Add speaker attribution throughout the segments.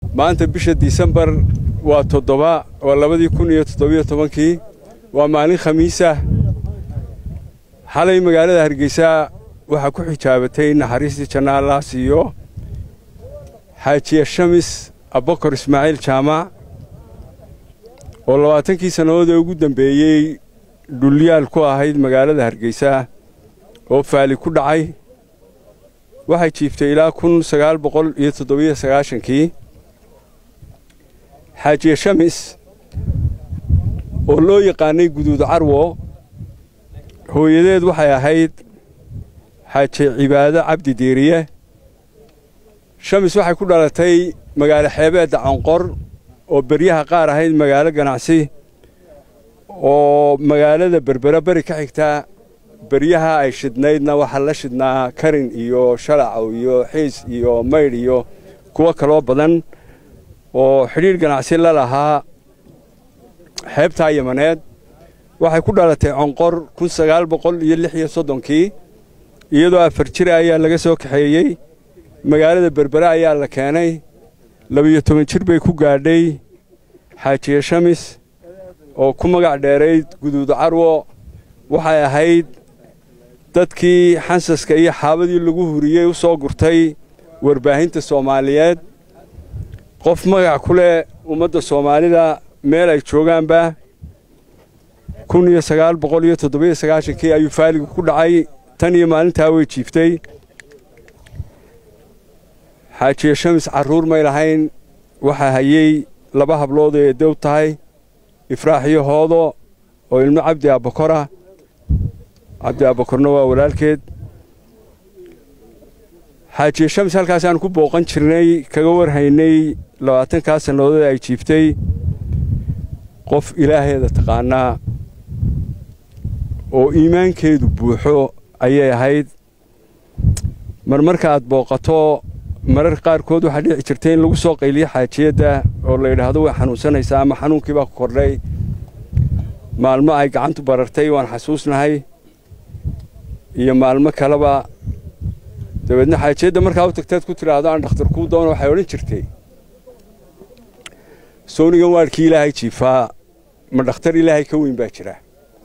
Speaker 1: maanta bisha disembar waa toddoba waa labadii kun iyo toddobiyo tobankii waa maalin khamiisah xalay magaalada hargeysa waxaa ku xijaabatay naxariistii janna allah siiyo xaajiya shamis abakor ismaaciil jaamac oo labaatankii sannadood ee ugu dambeeyey dhulyaal ku ahayd magaalada hargeysa oo faali ku dhacay waxay jiiftay ilaa kun sagaal boqol iyo toddobiyo sagaashankii xaajiye shamis oo loo yaqaanay guduud carwo hooyadeed waxay ahayd xaaje cibaado cabdi diiriye shamis waxay ku dhalatay magaalo xeebeedda canqor oo beryaha qaar ahayd magaalo ganacsi oo magaalada berbera beri ka xigta beryaha ay shidnaydna waxaa la shidnaa karin iyo shalacow iyo xiis iyo maydh iyo kuwo kaloo badan oo xidhiidh ganacsi la lahaa xeebtaa yamaneed waxay ku dhalatay conqor kun sagaal boqol iyo lix iyo soddonkii iyadoo afar jira ayaa laga soo kaxeeyey magaalada berbere ayaa la keenay labiyo toban jir bay ku gaadhay xaajiye shamis oo ku magac dheerayd guduud carwo waxay ahayd dadkii xansaska iyo xaabadii lagu huriyey u soo gurtay warbaahinta soomaaliyeed qof magac ku leh ummadda soomaalida meel ay joogaanba kun iyo sagaal boqol iyo toddobiyo sagaashankii ayuu faaligu ku dhacay tan iyo maalintaa way jiiftay xaajiye shamis carruur may lahayn waxaa hayey laba hablood ee edow tahay ifraax iyo hoodo oo ilmo cabdi abbakora cabdi abbakorna waa walaalkeed xaajiye shamis halkaasaan ku booqan jirnay kaga warhaynay labaatankaa sannadood ay jiiftay qof ilaaheeda taqaanaa oo iimaankeedu buuxo ayay ahayd marmarka aad booqato mararka qaarkood waxaa dhici jirtay in lagu soo qayliyo xaajiyadda oo la yidhaahdo way xanuunsanaysaa ama xanuunkii baa ku kordhay maalmo ay gacantu barartay waan xasuusnahay iyo maalmo kaleba dabeedna xaajiyadda markaa u tagteed ku tidhaahdo aan dhakhtar kuu doono waxay odhan jirtay soonigan waadhkii ilaahay jiifaa ma dhakhtar ilaahay ka weyn baa jira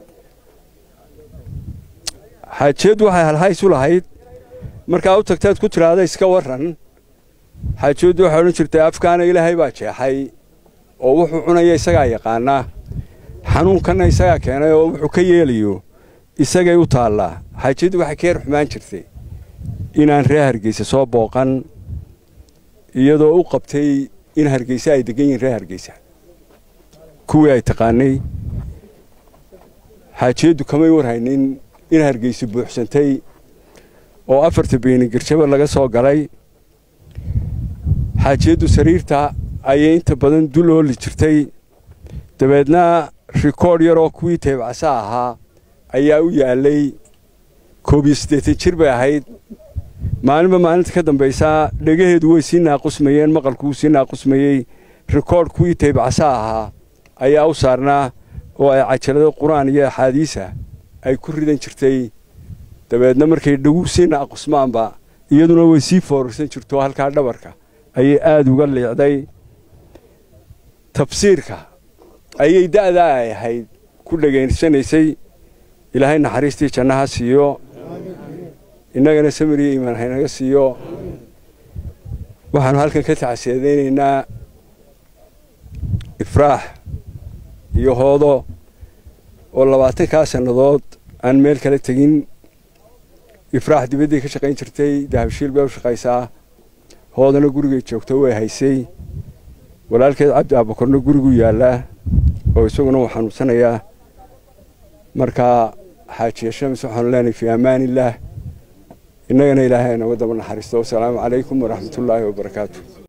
Speaker 1: xaajiyaddu waxay halhays u lahayd markaa u tagteed ku tidhaahda iska warran xaajiyaddu waxay odhan jirtay afkaana ilaahay baa jeexay oo wuxuu cunaya isagaa yaqaanaa xanuunkanna isagaa keenay oo wuxuu ka yeelayo isagay u taallaa xaajiyaddu waxay ka yar xumaan jirtay inaan reer hargeysa soo booqan iyadoo u qabtay in hargeysa ay degan yihiin reer hargeysa kuwii ay taqaanay xaajiyaddu kamay warhaynin in hargeysa buuxsantay oo afarta beeni garjaba laga soo galay xaajiyaddu sariirta ayay inta badan dul ooli jirtay dabeedna rikoodh yaroo kuwii teebcasa ahaa ayaa u yaallay koob iyo siddeetan jir bay ahayd maalinba maalinta ka dambaysaa dhegaheedu way sii naaqusmayeen maqalku wuu sii naaqusmayey rikoodh kuwii teybcasa ahaa ayaa u saarnaa oo ay cajalado qur-aan iyo axaadiisa ay ku ridan jirtay dabeedna markay dhaguu sii naaqusmaanba iyaduna way sii foorarsan jirto halkaa dhabarka ayay aada uga liicday tafsiirka ayay da'daa ay ahayd ku dhegaysanaysay ilaahay naxariistii jannaha siiyo innagana samir iyo iimaan haynaga siiyo waxaanu halkan ka tacsiyaadaynaynaa ifraax iyo hoodo oo labaatankaa sannadood aan meel kala tegin ifraax dibadday ka shaqayn jirtay dahabshiil bay u shaqaysaa hoodana gurigay joogto way haysay walaalkeed cabdi aabakorna gurigu yaallaa oo isaguna uu xanuunsanayaa markaa xaajiya shamis waxaanu leenahay fii ammaaniillaah innagana ilaahay naga daba naxariisto wasalaamu calaykum waraxmatullaahi wabarakaatu